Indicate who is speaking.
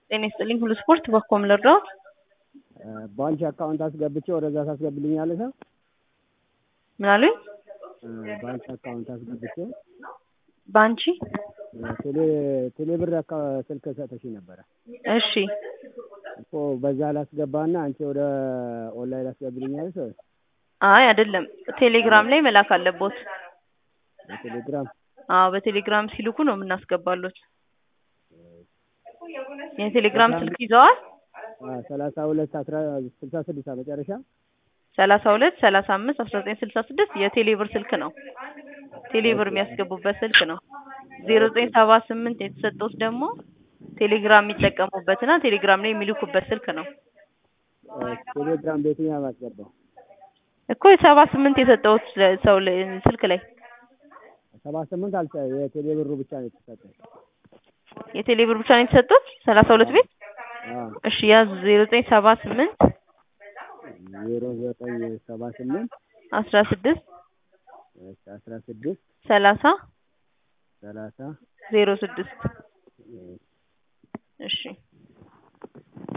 Speaker 1: ጤና ይስጥልኝ ሁሉ ስፖርት በኮም ልርዳዎት?
Speaker 2: ባንክ አካውንት አስገብቼ ወደዛ ታስገብልኛለሽ?
Speaker 1: ምን አሉኝ?
Speaker 2: ባንክ አካውንት አስገብቼ
Speaker 1: ባንቺ
Speaker 2: ቴሌ ቴሌ ብር አካ- ስልክ ሰጥሽኝ ነበረ
Speaker 1: እሺ
Speaker 2: እኮ በዛ ላስገባና አንቺ ወደ ኦንላይን አስገብልኛለሽ ወይ?
Speaker 1: አይ አይደለም ቴሌግራም ላይ መላክ አለቦት።
Speaker 2: በቴሌግራም
Speaker 1: አዎ በቴሌግራም ሲልኩ ነው የምናስገባሎት። የቴሌግራም ስልክ ይዘዋል?
Speaker 2: ሰላሳ ሁለት አስራ ስልሳ ስድስት መጨረሻ
Speaker 1: ሰላሳ ሁለት ሰላሳ አምስት አስራ ዘጠኝ ስልሳ ስድስት የቴሌብር ስልክ ነው። ቴሌብር የሚያስገቡበት ስልክ ነው። ዜሮ ዘጠኝ ሰባ ስምንት የተሰጠውት ደግሞ ቴሌግራም የሚጠቀሙበትና ቴሌግራም ላይ የሚልኩበት ስልክ ነው
Speaker 2: ቴሌግራም በየትኛው ማስገባው?
Speaker 1: እኮ የሰባ ስምንት የሰጠውት ሰው ላይ- ስልክ ላይ
Speaker 2: ሰባ ስምንት አልሰ የቴሌ ብሩ ብቻ ነው የተሰጠኝ።
Speaker 1: የቴሌብር ብቻ ነው የተሰጡት ሰላሳ ሁለት ቤት
Speaker 2: አዎ
Speaker 1: እሺ ያዙ ዜሮ ዘጠኝ ሰባ ስምንት
Speaker 2: ዜሮ ዘጠኝ ሰባ ስምንት
Speaker 1: አስራ ስድስት
Speaker 2: አስራ ስድስት
Speaker 1: ሰላሳ
Speaker 2: ሰላሳ
Speaker 1: ዜሮ ስድስት እሺ